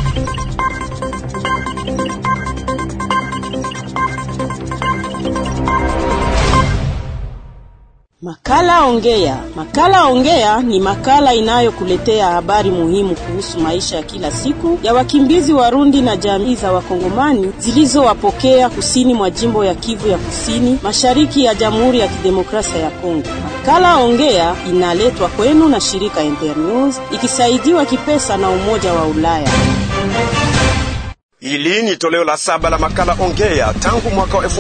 Makala Ongea. Makala Ongea ni makala inayokuletea habari muhimu kuhusu maisha ya kila siku ya wakimbizi Warundi na jamii za Wakongomani zilizowapokea kusini mwa jimbo ya Kivu ya Kusini, mashariki ya Jamhuri ya Kidemokrasia ya Kongo. Makala Ongea inaletwa kwenu na shirika Internews ikisaidiwa kipesa na Umoja wa Ulaya. Hili ni toleo la saba la makala Ongea tangu mwaka wa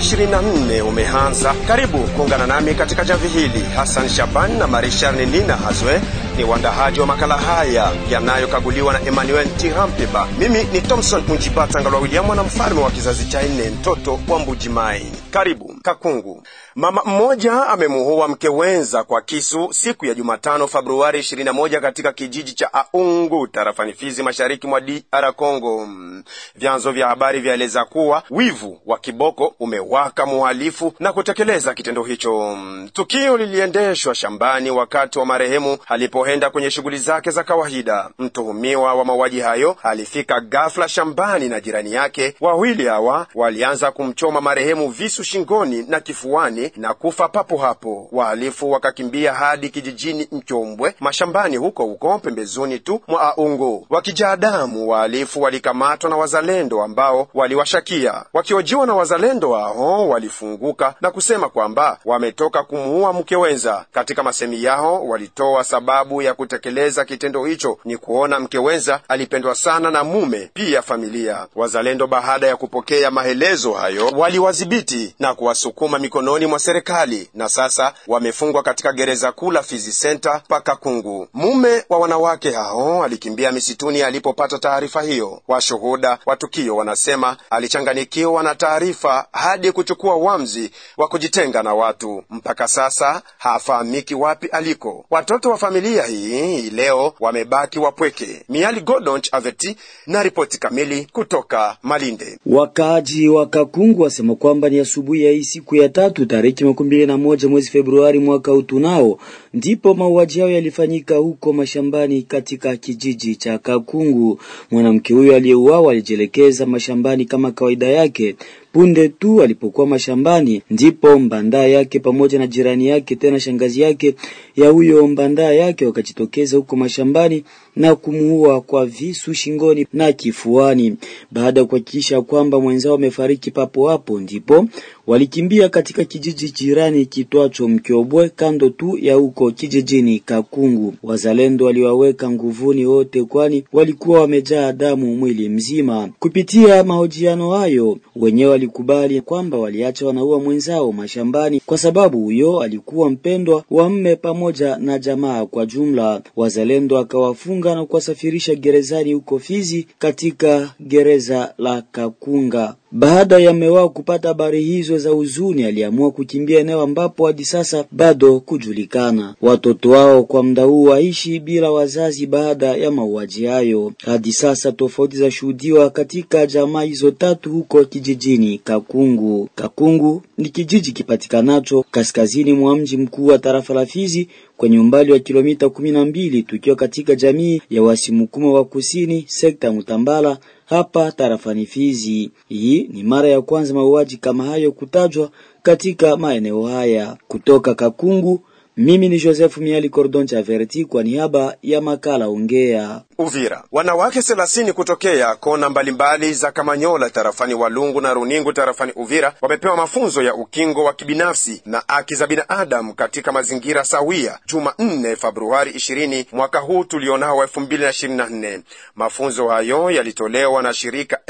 2024 umeanza. Karibu kuungana nami katika jamvi hili. Hassan Shaban na Marishar Nina Hazwe ni waandahaji wa makala haya yanayokaguliwa na Emmanuel Tirampeba. Mimi ni Thompson Unjibata Ngalwa William, mwana mfalme wa kizazi cha nne, mtoto wa Mbujimai. Karibu Kakungu. Mama mmoja amemuua mke wenza kwa kisu siku ya Jumatano Februari 21 katika kijiji cha Aungu tarafani Fizi, mashariki mwa DR Congo. Vyanzo vya habari vyaeleza kuwa wivu wa kiboko umewaka muhalifu na kutekeleza kitendo hicho. Tukio liliendeshwa shambani wakati wa marehemu alipoenda kwenye shughuli zake za kawaida. Mtuhumiwa wa mauaji hayo alifika ghafla shambani na jirani yake. Wawili hawa walianza kumchoma marehemu visu shingoni na kifuani na kufa papo hapo. Wahalifu wakakimbia hadi kijijini Mchombwe, mashambani huko huko pembezoni tu mwa Aungu. Wakijaa damu, wahalifu walikamatwa na wazalendo ambao waliwashakia. Wakiojiwa na wazalendo hao, walifunguka na kusema kwamba wametoka kumuua mke wenza. Katika masemi yao, walitoa sababu ya kutekeleza kitendo hicho ni kuona mke wenza alipendwa sana na mume pia familia. Wazalendo baada ya kupokea maelezo hayo, waliwadhibiti na kuwasukuma mikononi mwa serikali na sasa wamefungwa katika gereza kuu la Fizi Center paka Kungu. Mume wa wanawake hao alikimbia misituni alipopata taarifa hiyo. Washuhuda wa tukio wanasema alichanganikiwa na taarifa hadi kuchukua uamuzi wa kujitenga na watu. Mpaka sasa hafahamiki wapi aliko. Watoto wa familia hii leo wamebaki wapweke. Miali Godonch Aveti na ripoti kamili kutoka Malinde. Wakaaji wa Kakungu wasema kwamba ni asubuhi ya hii siku ya tatu tariki makumi mbili na moja mwezi Februari mwaka utunao ndipo mauaji hayo yalifanyika huko mashambani katika kijiji cha Kakungu. Mwanamke huyo aliyeuawa alijielekeza mashambani kama kawaida yake. Punde tu alipokuwa mashambani, ndipo mbandaa yake pamoja na jirani yake tena shangazi yake ya huyo mbandaa yake wakajitokeza huko mashambani na kumuua kwa visu shingoni na kifuani. Baada ya kuhakikisha kwamba mwenzao amefariki papo hapo, ndipo walikimbia katika kijiji jirani kitwacho Mkyobwe, kando tu ya huko kijijini Kakungu. Wazalendo waliwaweka nguvuni wote, kwani walikuwa wamejaa damu mwili mzima. Kupitia mahojiano hayo, wenyewe walikubali kwamba waliacha wanaua mwenzao mashambani kwa sababu huyo alikuwa mpendwa wa mme pamoja na jamaa kwa jumla. Wazalendo akawafunga na kuwasafirisha gerezani huko Fizi katika gereza la Kakunga. Baada ya mewao kupata habari hizo za huzuni, aliamua kukimbia eneo ambapo hadi sasa bado kujulikana. Watoto wao kwa muda huu waishi bila wazazi baada ya mauaji hayo. Hadi sasa tofauti za shuhudiwa katika jamaa hizo tatu huko kijijini Kakungu. Kakungu ni kijiji kipatikanacho kaskazini mwa mji mkuu wa tarafa la Fizi kwenye umbali wa kilomita kumi na mbili tukiwa katika jamii ya Wasimukuma wa kusini sekta Mutambala hapa tarafani Fizi. Hii ni mara ya kwanza mauaji kama hayo kutajwa katika maeneo haya. Kutoka Kakungu, mimi ni Joseph Miali Cordon Chaverti kwa niaba ya makala Ongea. Uvira, wanawake thelathini kutokea kona mbalimbali za Kamanyola tarafani Walungu na Runingu tarafani Uvira wamepewa mafunzo ya ukingo wa kibinafsi na haki za binadamu katika mazingira sawia Jumanne Februari 20 mwaka huu tulionao wa 2024. Mafunzo hayo yalitolewa na shirika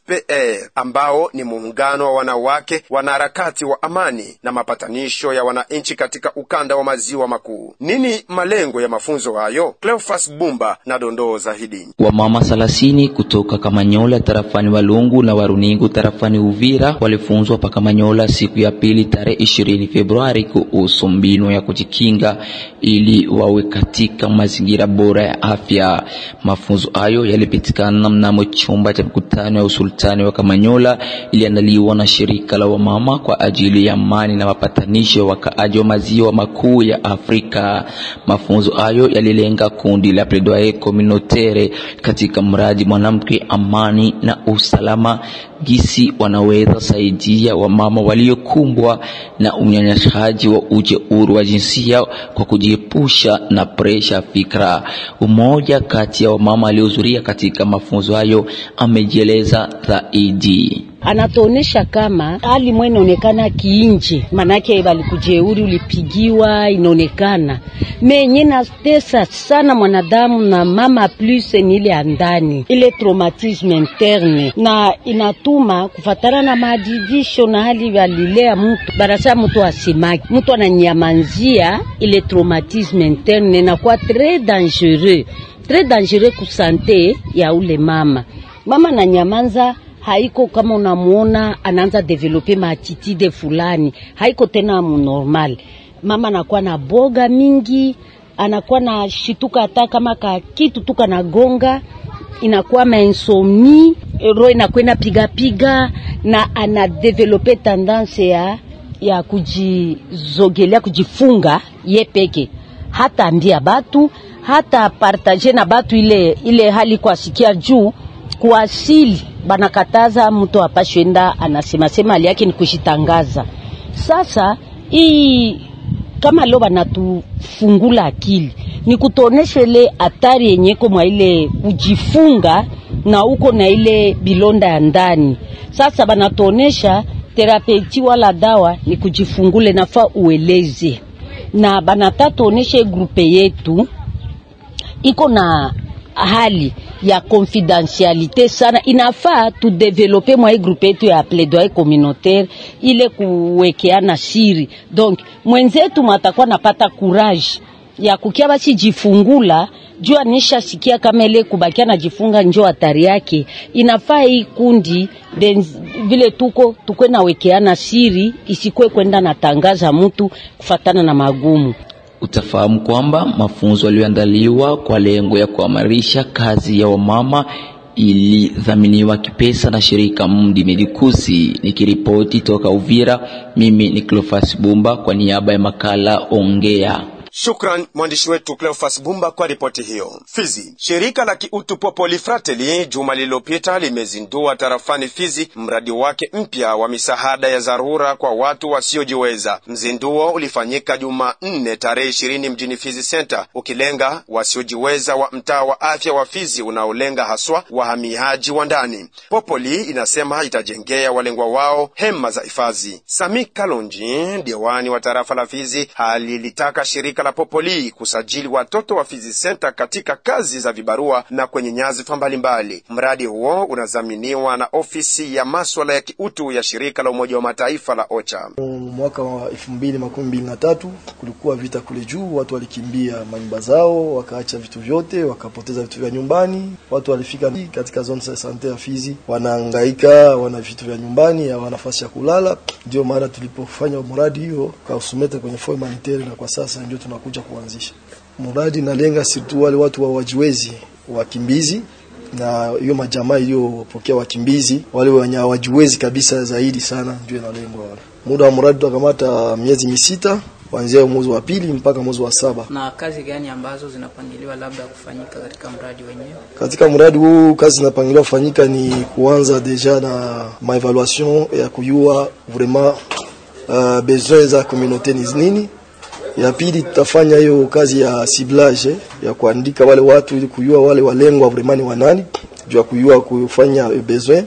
SPR ambao ni muungano wa wanawake wanaharakati wa amani na mapatanisho ya wananchi katika ukanda wa maziwa makuu. Nini malengo ya mafunzo hayo? Cleofas Bumba na dondoo zaidi. Wamama thelathini kutoka Kamanyola tarafani Walungu na Waruningu tarafani Uvira walifunzwa pa Kamanyola siku ya pili tarehe ishirini Februari kuhusu mbinu ya kujikinga ili wawe katika mazingira bora ya afya. Mafunzo hayo yalipitikana mnamo chumba cha mkutano ya usultani wa Kamanyola, iliandaliwa na shirika la wamama kwa ajili ya amani na mapatanisho ya wakaaji wa maziwa makuu ya ya Afrika. Mafunzo hayo yalilenga kundi la plaidoyer communautaire katika mradi mwanamke, amani na usalama, gisi wanaweza saidia wamama waliokumbwa na unyanyasaji wa ujeuri wa jinsia kwa kujiepusha na presha fikra. Umoja kati ya wamama waliohudhuria katika mafunzo hayo amejieleza zaidi anatuonesha kama hali mwe inaonekana kiinje, manake balikujeuri ulipigiwa, inaonekana menye natesa sana mwanadamu na mama plus ni ile andani ile traumatisme interne, na inatuma kufatana na maadibisho na hali valilea mtu barasa mtu asimaki, mtu ananyamanzia ile traumatisme interne, inakuwa tres dangereux, tres dangereux kusante ya ule mama mama na nyamanza haiko kama unamuona anaanza develope maatitude fulani, haiko tena munormal. Mama anakuwa na boga mingi, anakuwa na shituka hata kama ka kitu tu kanagonga, inakuwa mainsomni, roho inakuwa inapiga piga, na ana develope tendance ya ya kujizogelea, kujifunga ye peke, hata ambia batu, hata partage na batu ile ile hali kwa sikia juu kuasili banakataza mtu apashwenda anasema sema hali yake ni kushitangaza. Sasa hii kama leo banatufungula akili ni kutuonesha ile hatari yenyeko mwa ile kujifunga na uko na ile bilonda ya ndani. Sasa banatuonesha terapeuti wala dawa ni kujifungule, nafaa ueleze na banatatuonesha grupe yetu iko na hali ya confidentialite sana, inafaa tudevelope mwa hii grupe yetu ya plaidoyer communautaire ile kuwekeana siri. Donc mwenzetu mwatakuwa napata courage ya kukia basi jifungula juu anisha sikia kama ile kubakia na jifunga njo hatari yake. Inafaa hii kundi benz, vile tuko tukwe na wekeana siri, isikwe kwenda natangaza mtu kufatana na magumu Utafahamu kwamba mafunzo yaliyoandaliwa kwa lengo ya kuimarisha kazi ya wamama ilidhaminiwa kipesa na shirika Mdi Medikusi. Nikiripoti toka Uvira, mimi ni Cleophas Bumba kwa niaba ya makala Ongea. Shukran mwandishi wetu Cleophas Bumba kwa ripoti hiyo. Fizi, shirika la kiutu Popoli Fratelli juma lililopita limezindua tarafani Fizi mradi wake mpya wa misaada ya dharura kwa watu wasiojiweza. Mzinduo ulifanyika Jumanne tarehe ishirini mjini Fizi Center, ukilenga wasiojiweza wa mtaa wa afya wa Fizi unaolenga haswa wahamiaji wa ndani. Popoli inasema itajengea walengwa wao hema za hifadhi. Sami Kalonji, diwani wa tarafa la Fizi, halilitaka shirika la Popoli kusajili watoto wa Fizi Center katika kazi za vibarua na kwenye nyadhifa mbalimbali. Mradi huo unadhaminiwa na ofisi ya maswala ya kiutu ya shirika la Umoja wa Mataifa la OCHA. Mwaka wa elfu mbili makumi mbili na tatu kulikuwa vita kule juu, watu walikimbia manyumba zao, wakaacha vitu vyote, wakapoteza vitu vya nyumbani. Watu walifika katika zone ya sante ya Fizi, wanahangaika, wana vitu vya nyumbani, hawana nafasi ya kulala. Ndio maana tulipofanya mradi hiyo kausumete kwenye fo humanitaire, na kwa sasa ndio tunakuja kuanzisha mradi. Nalenga sirtu wale watu wa wajiwezi, wakimbizi na hiyo majamaa iliyopokea wakimbizi wale wenye hawajiwezi kabisa zaidi sana, ndio inalengwa wale. Muda wa mradi tutakamata miezi misita kuanzia mwezi wa pili mpaka mwezi wa saba. Na kazi gani ambazo zinapangiliwa labda kufanyika katika mradi wenyewe? Katika mradi huu kazi zinapangiliwa kufanyika ni kuanza deja na maevaluation ya kujua vraiment uh, besoin za communauté ni nini. Ya pili tutafanya hiyo kazi ya ciblage ya kuandika wale watu ili kujua wale walengwa vraiment ni wanani, juu ya kujua kufanya besoin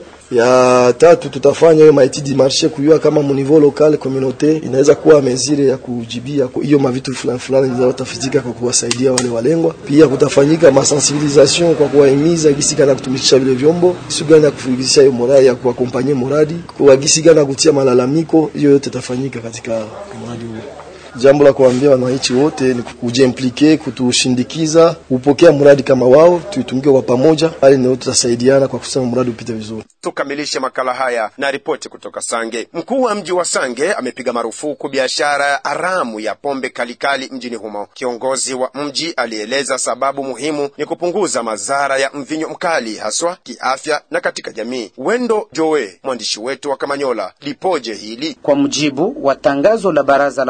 ya tatu tutafanya hiyo maetidi marché kujua kama mu niveau local communauté inaweza kuwa mesure ya kujibia hiyo mavitu fulani fulani zinazotafizika kwa kuwasaidia wale walengwa. Pia kutafanyika masensibilisation kwa kuwahimiza gisi kana kutumikisha vile vyombo, gisi gani ya kufikisha hiyo morali ya kuwakompanyia moradi, kwa gisi gani kutia malalamiko, hiyo yote tafanyika katika mradi huu. Jambo la kuambia wananchi wote ni kujiimplike, kutushindikiza, kupokea mradi kama wao, tuitumike kwa pamoja, hali ndio tutasaidiana kwa kusema mradi upite vizuri. Tukamilishe makala haya na ripoti kutoka Sange. Mkuu wa mji wa Sange amepiga marufuku biashara haramu ya pombe kalikali mjini humo. Kiongozi wa mji alieleza sababu muhimu ni kupunguza madhara ya mvinyo mkali, haswa kiafya na katika jamii. Wendo Joe, mwandishi wetu wa Kamanyola, lipoje hili? Kwa mujibu wa tangazo la baraza la usalama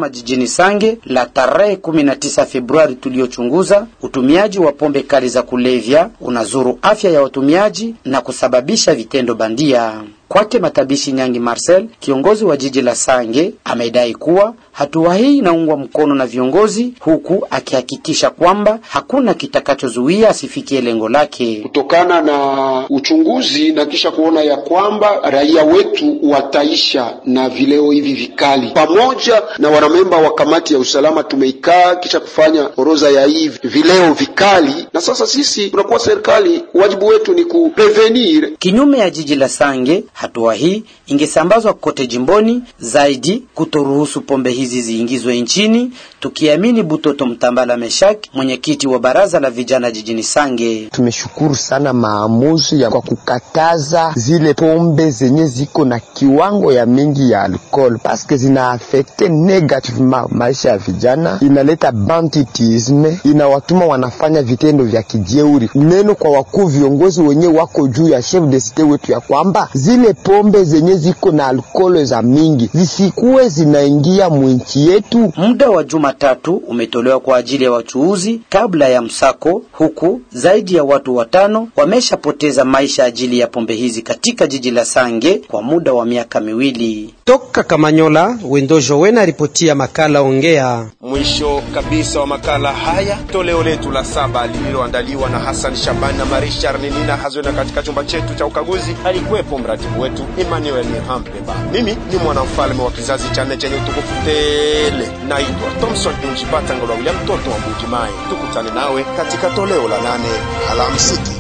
usalama jijini Sange la tarehe 19 Februari tuliochunguza, utumiaji wa pombe kali za kulevya unazuru afya ya watumiaji na kusababisha vitendo bandia. Kwake Matabishi Nyangi Marcel, kiongozi wa jiji la Sange, amedai kuwa hatua hii inaungwa mkono na viongozi, huku akihakikisha kwamba hakuna kitakachozuia asifikie lengo lake. Kutokana na uchunguzi na kisha kuona ya kwamba raia wetu wataisha na vileo hivi vikali, pamoja na wanamemba wa kamati ya usalama tumeikaa kisha kufanya orodha ya hivi vileo vikali, na sasa sisi tunakuwa serikali, wajibu wetu ni kuprevenir. Kinyume ya jiji la Sange, hatua hii ingesambazwa kote jimboni, zaidi kutoruhusu pombe hizi ziingizwe nchini, tukiamini Butoto Mtambala Meshak, mwenyekiti wa baraza la vijana jijini Sange. Tumeshukuru sana maamuzi ya kwa kukataza zile pombe zenye ziko na kiwango ya mingi ya alcohol, paske zina afekte negativement maisha ya vijana, inaleta banditisme, inawatuma wanafanya vitendo vya kijeuri. Neno kwa wakuu viongozi wenye wako juu ya chef de cite wetu ya kwamba zile pombe zenye ziko na alkohol za mingi zisikuwe zinaingia mwinchi yetu. Muda wa Jumatatu umetolewa kwa ajili ya wachuuzi kabla ya msako, huku zaidi ya watu watano wameshapoteza maisha ajili ya pombe hizi katika jiji la Sange kwa muda wa miaka miwili. Toka Kamanyola, Wendo Jowena ripotia makala Ongea. Mwisho kabisa wa makala haya, toleo letu la saba lililoandaliwa na Hassan Shaban na Marishar Nina Hazwena. Katika chumba chetu cha ukaguzi alikuwepo mratibu wetu Emmanuel Nihampeba. Mimi ni mwanamfalme wa kizazi cha nne chenye utukufu tele, naitwa Thomson Injipata Ngolwa William, mtoto wa Mbujimayi. Tukutane nawe katika toleo la nane. Alamsiki.